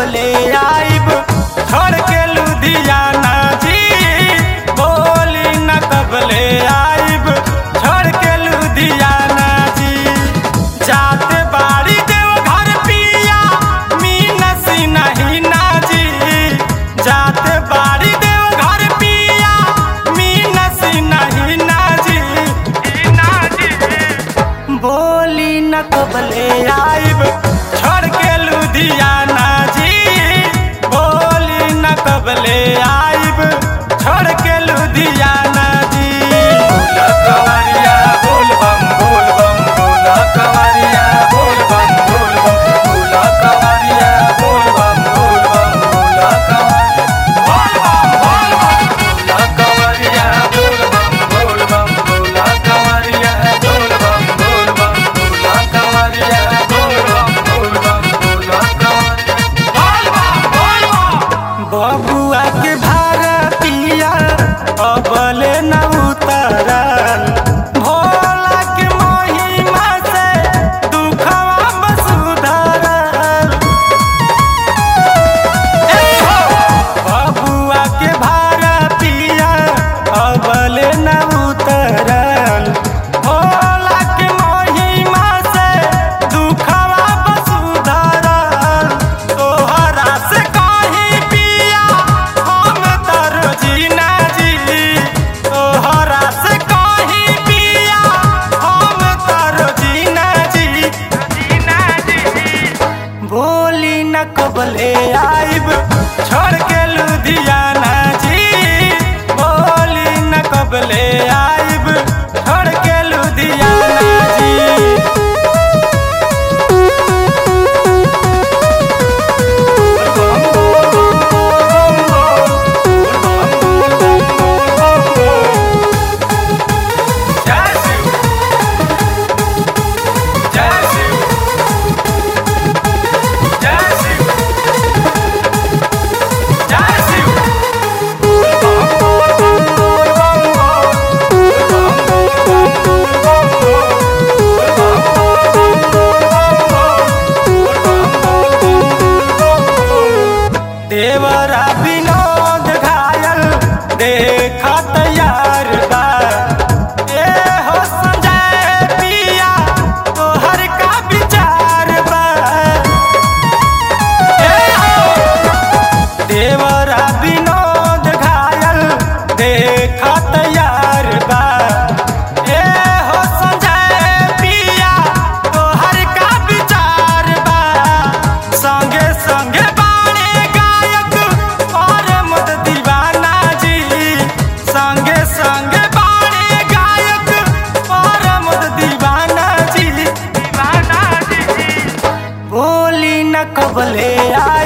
कबले आइब छोड़ के लुधियाना जी बोली न कबले आइब छोड़ के लुधियाना जी जाते बाड़ी देव घर पिया मीनसी नहीं ना जी जाते बाड़ी देव घर पिया मीनसी नहीं ना जी ना जी बोली न कबले आइब छोड़ के लुधियाना जी बोली न कबले आइब छोड़ के लुधियाना जी बोला कवरिया बोल बम बोल बम बोला कवरिया बोल बम बोल बम बोला कवरिया बोल बम बोल बम बोला कवरिया बोल बम बोल बम बोला कवरिया बोल बम बोल बम बोला कवरिया बोल बम बोल बम बोला कवरिया बोल बम बोल बम बोल बम बबुआ के भारतिया अबले न उतरल भोला के महिमा से दुखवा बसुधरल बबुआ के भारतिया अबले न उतरल भोला के महिमा से दुखवा बसुधरल तोहरा से कहीं पिया हम तर जीना जी तोहरा से कहीं पिया हम तर जीना जी जीना जी बोली न कबले आइब छोड़ के लुधियाना जी बोली न कबले आइब छोड़ के लुधियाना जी जय शिव जय शिव जय शिव जय शिव देवरा विनोद घायल देखा तैयार बा ए हो संजय पिया तोहर का विचार बा ए हो देवरा विनोद घायल देखा तैयार बा ए हो संजय पिया तोहर का विचार बा संगे संगे बाणे गायक और मुद दीवाना जी संगे संगे बाणे गायक और मुद दीवाना जी दीवाना जी बोली न कबले आ